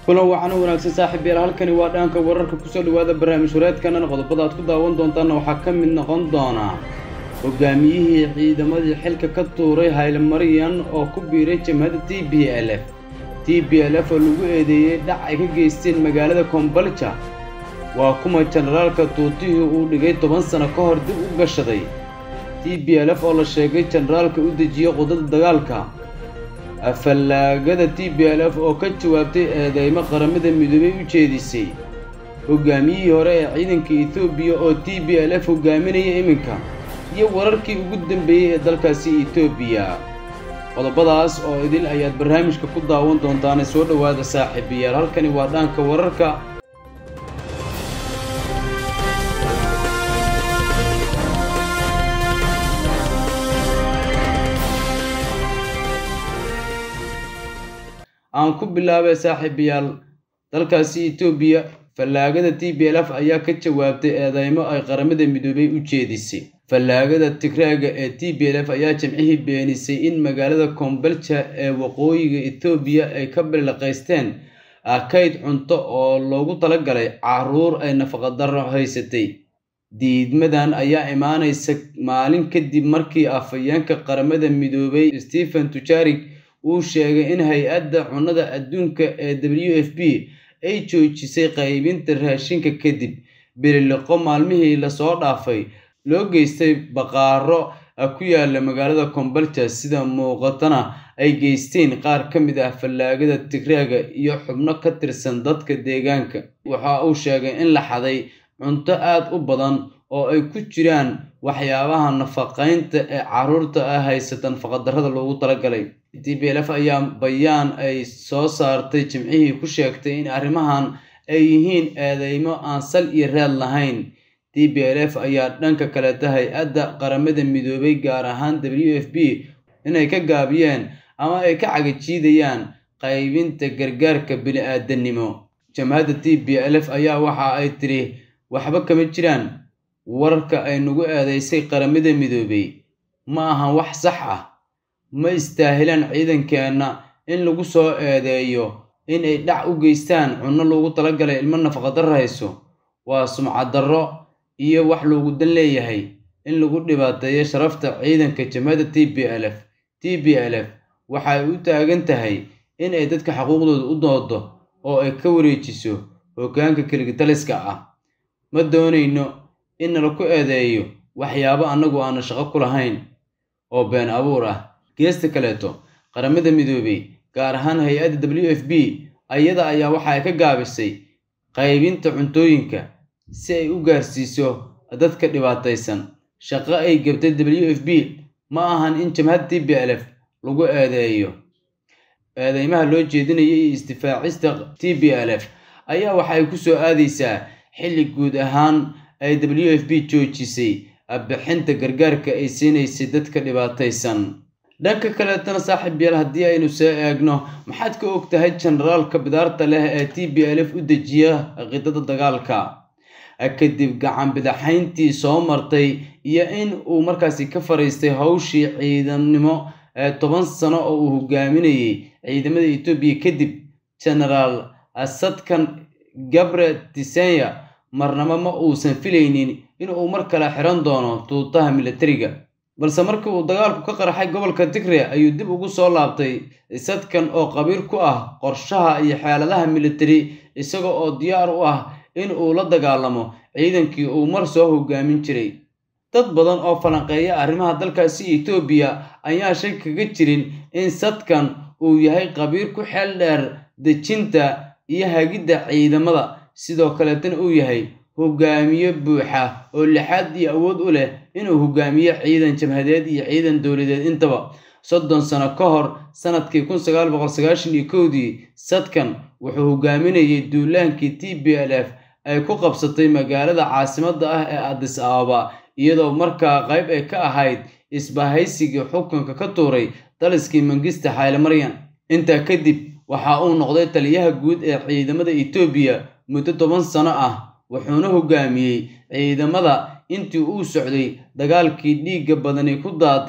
kulan wacan u wanaagsan saaxiib yaal halkani waa dhaanka wararka kusoo dhawaada barnaamij wareedkanana qodobada aad ku daawan doontaanna waxaa ka mid noqon doona hogaamiyihii ciidamadii xilka ka tuuray haylemaryan oo ku biiray jamhadda t b l f t b l f oo lagu eedeeyey dhac ay ka geysteen magaalada kombalja waa kuma jenaraalka tuutihii uu dhigay toban sano ka hor dib u gashaday t b l f oo la sheegay jenaraalka u dejiyey qudada dagaalka fallaagada t b l f oo ka jawaabtay eedeymo qaramada midoobay u jeedisay hogaamiyihii hore ee ciidanka etoobiya oo t b l f hogaaminaya iminka iyo wararkii ugu dambeeyey ee dalkaasi etoobiya qodobadaas oo idil ayaad barnaamijka ku daawan doontaane soo dhowaada saaxiibayaal halkani waa dhaanka wararka aan ku bilaabay saaxiibayaal dalkaasi etoobiya fallaagada t b l f ayaa ka jawaabtay eedeymo ay qaramada midoobay u jeedisay fallaagada tigraaga ee t b l f ayaa jimcihii beenisay in magaalada kombalja ee waqooyiga etoobiya ay ka bilaqaysteen kayd cunto oo loogu talagalay caruur ay nafaqadaro haysatay diidmadan ayaa imaanaysa maalin kadib markii afhayeenka qaramada midoobay stephen tujarik uu sheegay in hay-adda cunnada adduunka ee w f b ay joojisay qaybinta raashinka kadib bililiqo maalmihii lasoo dhaafay loo geystay baqaaro ku yaala magaalada kombalja sida muuqatana ay geysteen qaar ka mid ah fallaagada tigraaga iyo xubno ka tirsan dadka deegaanka waxa uu sheegay in la xaday cunto aad u badan oo ay ku jiraan waxyaabaha nafaqaynta ee caruurta ah haysata nafaqadarrada loogu talagalay t b l f ayaa bayaan ay soo saartay jimcihii ku sheegtay in arrimahan ay yihiin eedeymo aan sal iyo raad lahayn t b l f ayaa dhanka kaleta hay-adda qaramada midoobay gaar ahaan w f b inay ka gaabiyeen ama ay ka cagajiidayaan qaybinta gargaarka bini-aadanimo jamhadda t b l f ayaa waxa ay tiri waxba kama jiraan wararka ay nagu eedeysay qaramada midoobay ma ahan wax sax ah ma istaahilaan ciidankeenna in lagu soo eedeeyo in ay dhac u geystaan cunno loogu talagalay ilmo nafaqadarro hayso waa sumcadarro iyo wax loogu dan leeyahay in lagu dhibaateeyo sharafta ciidanka jamhadda t b l f t b l f waxay u taagan tahay in ay dadka xuquuqdooda u doodo oo ay ka wareejiso hoggaanka keligitaliska ah ma doonayno in nala ku eedeeyo waxyaabo annagu aana shaqo ku lahayn oo been abuur ah geesta kaleeto qaramada midoobay gaar ahaan hay-adda w f b ayada ayaa waxa ay ka gaabisay qaybinta cuntooyinka si ay u gaarsiiso dadka dhibaataysan shaqo ay gabtay w f b ma ahan in jamhadda t b l f lagu eedeeyo eedeymaha loo jeedinaya iyo isdifaacista t b l f ayaa waxa ay ku soo aadaysaa xilli guud ahaan ay w f b joojisay bixinta gargaarka ay siinaysay dadka dhibaataysan dhanka kaleetana saaxiib yaal haddii aynu soo eegno maxaad ka og tahay jenaraalka bidaarta leh ee t b l f u dejiya qidada dagaalka kadib gacan bidaxayntii soo martay iyo in uu markaasi ka fariistay hawshii ciidamnimo ee toban sano oo uu hogaaminayay ciidamada etoobiya kadib genaraal sadkan gabre tisenya marnaba ma uusan filaynin inuu mar kale xiran doono tuutaha militariga balse markii uu dagaalku ka qarxay gobolka tigre ayuu dib ugu soo laabtay sadkan oo qabiir ku ah qorshaha iyo xeeladaha militari isaga oo diyaar u ah in uu la dagaalamo ciidankii uu mar soo hogaamin jiray dad badan oo falanqeeya arrimaha dalkaasi etoobiya ayaa shay kaga jirin in sadkan uu yahay qabiir ku xeel dheer dejinta iyo hagidda ciidamada sidoo kaleetana uu yahay hogaamiye buuxa oo lixaad iyo awood u leh inuu hogaamiyo ciidan jabhadeed iyo ciidan dowladeed intaba soddon sano ka hor sanadkii kun sagaal boqol sagaashan iyo kowdii sadkan wuxuu hogaaminayay duulaankii t b l f ay ku qabsatay magaalada caasimadda ah ee adis ababa iyadoo markaa qayb ay ka ahayd isbahaysigii xukunka ka tuuray daliskii mangista haylemaryan intaa kadib waxa uu noqday taliyaha guud ee ciidamada etoobiya muddo toban sano ah wuxuuna hogaamiyey ciidamada intii uu socday dagaalkii dhiigga badani ku daatay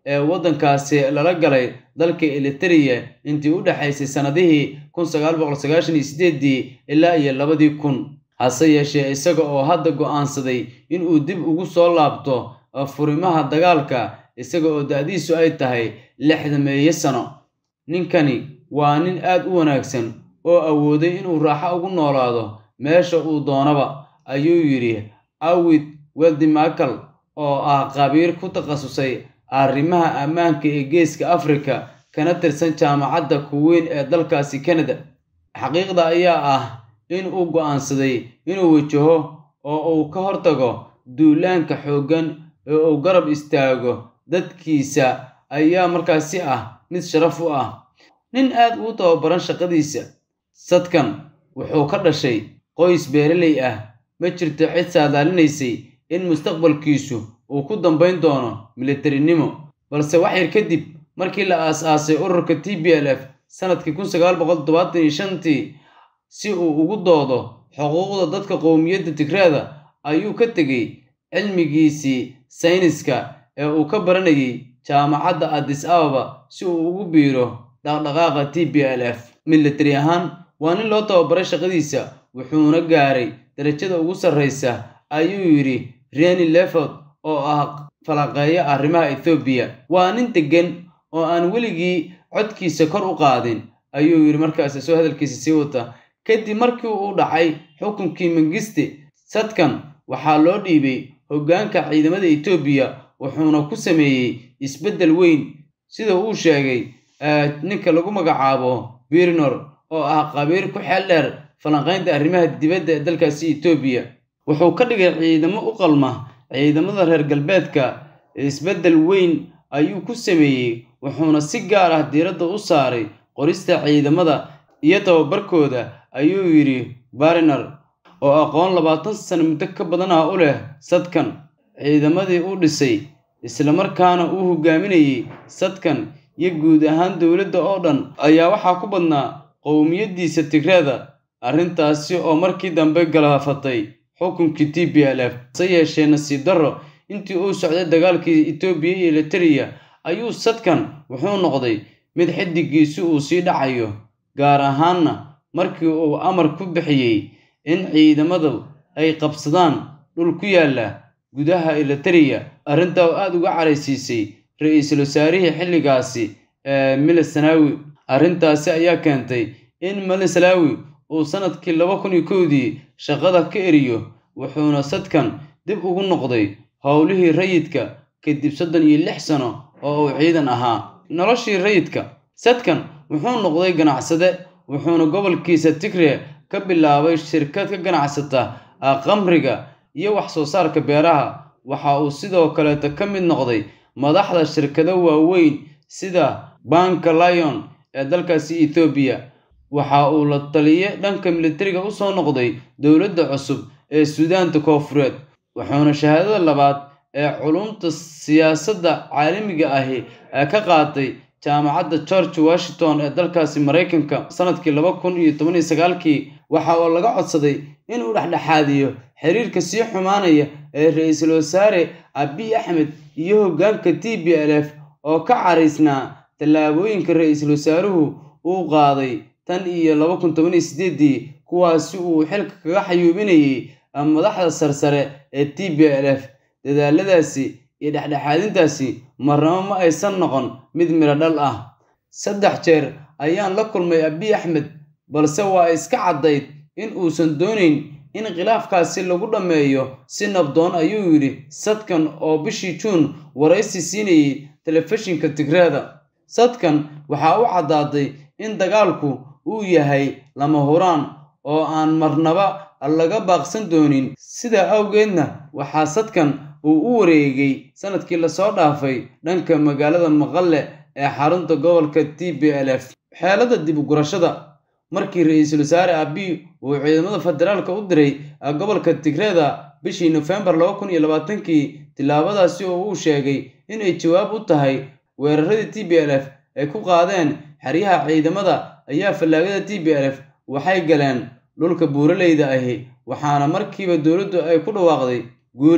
ee waddankaasi lala galay dalka eliteria intii u dhexaysay sannadihii kun sagaal boqol sagaashan iyo sideedii ilaa iyo labadii kun hase yeeshee isaga oo hadda go'aansaday inuu dib ugu soo laabto furimaha dagaalka isaga oo da-diisu ay tahay lixda meeyo sano ninkani waa nin aad u wanaagsan oo awooday inuu raaxo ugu noolaado meesha uu doonaba ayuu yidhi awid weldimakal oo ah qabiir ku takhasusay arrimaha ammaanka ee geeska afrika kana tirsan jaamacadda kuweyn ee dalkaasi kanada xaqiiqda ayaa ah in uu go'aansaday inuu wajaho oo uu ka hortago duulaanka xooggan ee uu garab istaago dadkiisa ayaa markaasi ah mid sharaf u ah nin aad uu tababaran shaqadiisa sadkan wuxuu ka dhashay qoys beeraley ah ma jirto cid saadaalinaysay in mustaqbalkiisu uu ku dambayn doono militarinimo balse wax yar kadib markii la aas-aasay ururka t b l f sanadkii kun sagaal boqol toddobaatan iyo shantii si uu ugu doodo xuquuqda dadka qowmiyadda tigreeda ayuu ka tegey cilmigiisii sayniska ee uu ka baranayay jaamacadda addis ababa si uu ugu biiro dhaqdhaqaaqa t b l f militari ahaan waa nin loo tababaray shaqadiisa wuxuuna gaaray darajada ugu sarraysa ayuu yidhi reni leford oo ah falaqeeya arrimaha ethoobiya waa nin deggan oo aan weligii codkiisa kor u qaadin ayuu yidhi markaas soo hadalkiisa sii wata kadib markii uu dhacay xukunkii mangiste sadkan waxaa loo dhiibay hoggaanka ciidamada etoobiya wuxuuna ku sameeyey isbeddel weyn sida uu sheegay ninka lagu magacaabo birnor oo ah qabiir ku xeel dheer falanqaynta arrimaha dibadda ee dalkaasi etoobiya wuxuu ka dhigay ciidamo u qalma ciidamada reer galbeedka isbeddel weyn ayuu ku sameeyey wuxuuna si gaar ah diiradda u saaray qorista ciidamada iyo tababarkooda ayuu yidhi bariner oo aqoon labaatan sano muddo ka badan ah u leh sadkan ciidamadii u dhisay islamarkaana uu hogaaminayey sadkan iyo guud ahaan dowladda oo dhan ayaa waxaa ku badnaa qowmiyaddiisa tigreeda arrintaasi oo markii dambe galaafatay xukunkii t b l f hase yeeshee nasiib darro intii uu socday dagaalkii etoobiya iyo eliteria ayuu sadkan wuxuu noqday mid xiddigiisi uu sii dhacayo gaar ahaanna markii uu amar ku bixiyey in ciidamadu ay qabsadaan dhul ku yaalla gudaha eliteria arrintaa oo aada uga caraysiisay ra-iisul wasaarihii xilligaasi ee milisanawi arrintaasi ayaa keentay in milisanawi uu sanadkii laba kun iyo kowdii shaqada ka eriyo wuxuuna sadkan dib ugu noqday howlihii rayidka kadib soddon iyo lix sano oo uu ciidan ahaa noloshii rayidka sadkan wuxuu noqday ganacsade wuxuuna gobolkiisa tigre ka bilaabay shirkad ka ganacsata qamriga iyo wax soo saarka beeraha waxa uu sidoo kaleeta ka mid noqday madaxda shirkado waaweyn sida banka lion ee dalkaasi ethoobiya waxa uu la taliye dhanka militariga u soo noqday dowladda cusub ee suudaanta koofureed wuxuuna shahaadada labaad ee culumta siyaasadda caalamiga ahi ee ka qaatay jaamacadda george washington ee dalkaasi maraykanka sanadkii laba kun iyo toban iyo sagaalkii waxa uu laga codsaday inuu dhexdhexaadiyo xiriirka sii xumaanaya ee ra-iisul wasaare abiy axmed iyo hoggaanka t b l f oo ka caraysnaa tallaabooyinka ra-iisul wasaaruhu uu qaaday tan iyo laba kun toban iyo sideedii kuwaasi uu xilka kaga xayuubinayay madaxda sarsare ee t b l f dadaaladaasi iyo dhexdhexaadintaasi marnabo ma aysan noqon mid midho dhal ah saddex jeer ayaan la kulmay abiy axmed balse waa iska caddayd in uusan doonayn in khilaafkaasi lagu dhammeeyo si nabdoon ayuu yidhi sadkan oo bishii juun waraysi siinayay telefishinka tigreeda sadkan waxaa u caddaaday in dagaalku uu yahay lama huraan oo aan marnaba laga baaqsan doonin sidaa awgeedna waxaa sadkan uu u wareegay sanadkii lasoo dhaafay dhanka magaalada maqalle ee xarunta gobolka t b l f xeelada dib u gurashada markii ra-iisul wasaare abiy uu ciidamada federaalka u diray gobolka tigreeda bishii nofembar laba kun iyo labaatankii tillaabadaasi oo uu sheegay inay jawaab u tahay weeraradii t b l f ay ku qaadeen xeryaha ciidamada ayaa fallaagada t b l f waxay galeen dhulka buuraleyda ahi waxaana markiiba dowladdu ay ku dhawaaqday guul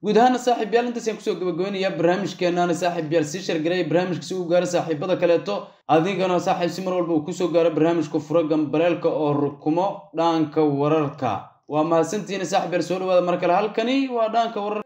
guud ahaana saaxiib yaal intaasaan kusoo gabagabeynaya barnaamijkeenaana saaxiib yaal sii shargareya barnaamijka si uu gaaro saaxiibada kaleeto adigana saaxiib si mar walba uu kusoo gaaro barnaamijka fura gambaleelka oo rukumo dhaanka wararka waa mahadsantihiin saaxiib yaal soo dhawaada mar kale halkani waa dhaanka wararka